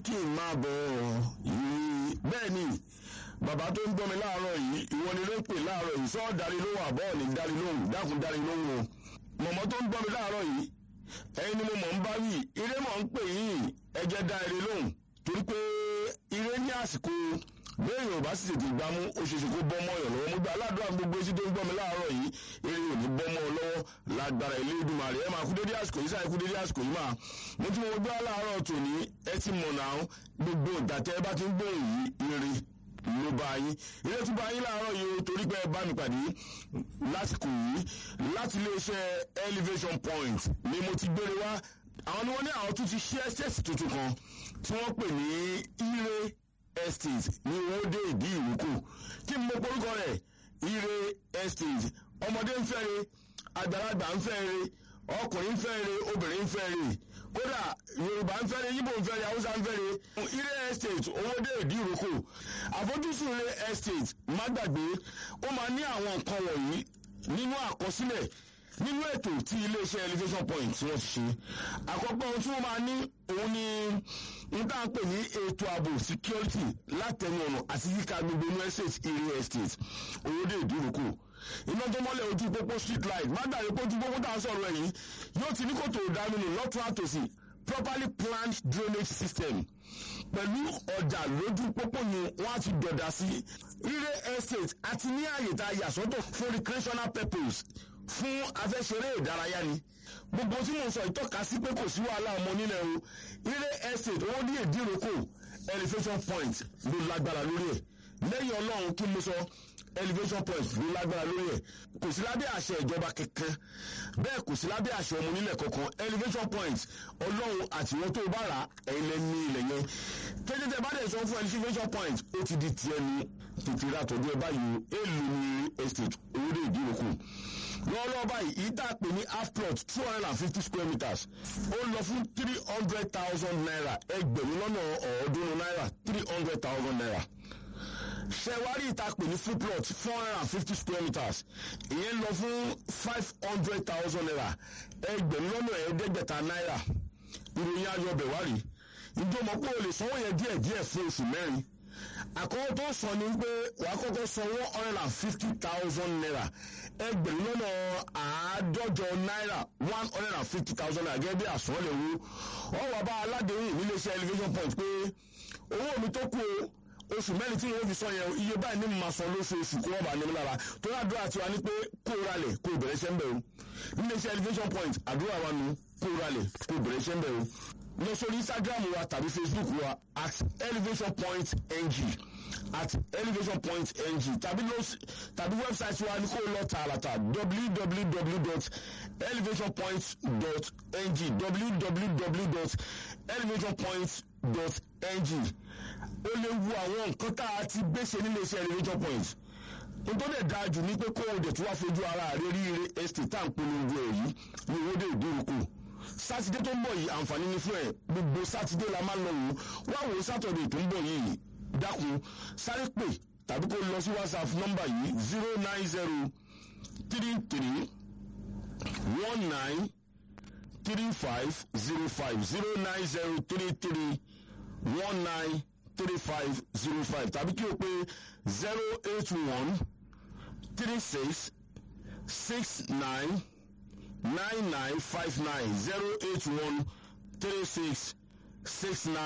kí n máa bọ̀ yìí bẹ́ẹ̀ ni bàbá tó ń gbọ́ mi láàárọ̀ yìí ìwọ ni ló ń pè láàárọ̀ yìí sọ́ọ́ darí lóhùn àbọ̀ ní darí lóhùn dákun darí lóhùn o mọ̀mọ́ tó ń gbọ́ mi láàárọ̀ yìí ẹ̀yin ni mo mọ̀ ń bá wí ire mọ̀ ń pè yín ẹ jẹ́ dá ire lóhùn torí pé ire ní àsìkò bẹ́ẹ̀ yóò bá sì tètè gbámú ó ṣe ṣe kó bọ́ mọ́ ọ̀yàn lọ́wọ́ mo gba aládùúrà gbogbo etí tó ń gbọ́ mi láàárọ̀ yìí eré ò ní bọ́ mọ́ ọ lọ́wọ́ lágbára ilé ìdúmàrè ẹ máa kú dédé àsìkò yìí sáà kú dédé àsìkò yìí máa mo tún mo gbé aláàárọ̀ tòní ẹ ti mọ̀ náà gbogbo ìdàtẹ́ ẹ bá ti ń gbóhùn yìí ire ló bá yín ilé tún bá yín láàárọ̀ yìí o torí pé ẹ bá mi pàdé lásìkò yìí láti iléeṣẹ́ elevation point ni mo ti gbére wá àwọn ni wọ́n ní àwọn tún ti ṣí ẹ́sẹ̀sì tuntun kan tí wọ́n pè ní ire estate ní owóde ìdí ìrókò kí n mọ orúkọ rẹ̀ ire estate ọmọdé ń fẹ́re àgbàlagbà ń fẹ́re ọkùnrin ń fẹ́re obìnrin ń fẹ́re kódà yorùbá ń fẹ́re yíbò ń fẹ́re haúsá ń fẹ́re ire estate owóde ìdí ìrókò àfojúsùn ire estate má gbàgbé ó máa ní àwọn nǹkan wọ̀nyí nínú àkọsílẹ̀ nínú ètò tí iléeṣẹ́ elevation point tí wọ́n ti ṣe àkọ́kọ́ ohun tí wọ́n máa ní òun ni n tá à ń pè ní ètò ààbò security látẹnu ọ̀nà àti yíká gbogbo inú estate area estate owóde ìdúrókò iná tó mọ́lẹ̀ ojú pópó street light má dàrí pé ojú pópó tá à ń sọ̀rọ̀ ẹ̀yìn yóò ti ní kòtò ìdáminù lọ́tún àtòsí properly planned drainage system pẹ̀lú ọ̀dà lójú pópó ni wọ́n á ti dọ̀dà sí ire estate àti ní àyè tá a yà sọ́tọ̀ fún recreational purpose fún afẹ́ṣeré ìdárayá ni gbogbo tí mo sọ ìtọ́ka sí pé kò sí wàhálà ọmọ nílẹ̀ o ire estate owó ní èdíròkò elevation point ló lágbára lórí ẹ̀ lẹ́yìn ọlọ́run kí mo sọ elevation point ló lágbára lórí ẹ̀ kò sí lábẹ́ àṣẹ ìjọba kankan bẹ́ẹ̀ kò sí lábẹ́ àṣẹ ọmọ nílẹ̀ kankan elevation point ọlọ́run àtiwọ́n tó bá rà ẹ̀yin lẹ́ ní ilẹ̀ yẹn tẹ́tẹ́tẹ́ bá dẹ̀ sọ fún elevation point ó ti di tiẹ̀ nu tètè ra tọ́jú ẹ báyìí o èlò ní estate owó dé ìdíròkò lọ́wọ́lọ́wọ́ báyìí yìí tá a pè ní half plot two hundred and fifty square meters ó lọ fún three hundred thousand naira ẹgbẹ̀rún lọ́nà ọ̀ọ́dúnrún náírà three hundred thousand naira ṣẹwárí ìta pè ní full plot four hundred and fifty square meters ìyẹn lọ fún five hundred thousand naira ẹgbẹ̀rún lọ́nà ẹ̀ẹ́dẹ́gbẹ̀ta náírà ìròyìn ayọ̀ bẹ̀ wá rí ìjọba pé o lè sanwó yẹn díẹ̀ díẹ̀ fún oṣù mẹ́rin àkọ́kọ́ tó sọ ni pé wàá kọ́kọ́ san one hundred and fifty thousand naira ẹgbẹ̀rún lọ́nà àádọ́jọ náírà one hundred and fifty thousand naira gẹ́gẹ́ bí àsọ̀lẹ̀ wo wọ́n wà bá aládéhùn níléeṣẹ́ elevation point pé owó mi tó kù oṣù mẹ́rin tí wọ́n fi sọ yẹn iye báyìí ní màá san lóṣooṣù kó wọ́n bá nímú lára tó yà àdúrà tiwa ní pé kó o ralẹ̀ kó o bẹ̀rẹ̀ iṣẹ́ ń bẹ̀ o níléeṣẹ́ elevation point àdúrà wa nu kó o ralẹ̀ kó o bẹ̀rẹ̀ iṣẹ́ ń bẹ̀ o lọ sórí instagram wa tàbí facebook wa at elevation point ng at elevation point ng tàbí lọ tàbí website wa ní kó lọ tààràtà www.elevationpoint.ng www.elevationpoint.ng ó lè wo àwọn nǹkan tá a ti gbèsè nílé iṣẹ́ elevation point nítorí ẹ̀ dáa jù ní pé kó o dẹ̀ tún wá fojú ara rẹ̀ rí estate tá à ń polongo ẹ̀ yìí ní owó dé ìdúrókò sátidé tó ń bọ̀ yìí àǹfààní ní fún ẹ̀ gbogbo sátidé la máa ń lọ wò wá wò sátọ̀dé tó ń bọ̀ yìí dákun sáré pè tàbí kó lọ sí whatsapp nọ́mbà yìí zero nine zero three three one nine three five zero five zero nine zero three three one nine three five zero five tàbí kí o pé zero eight one three six six nine nine nine five nine zero eight one three six six nine.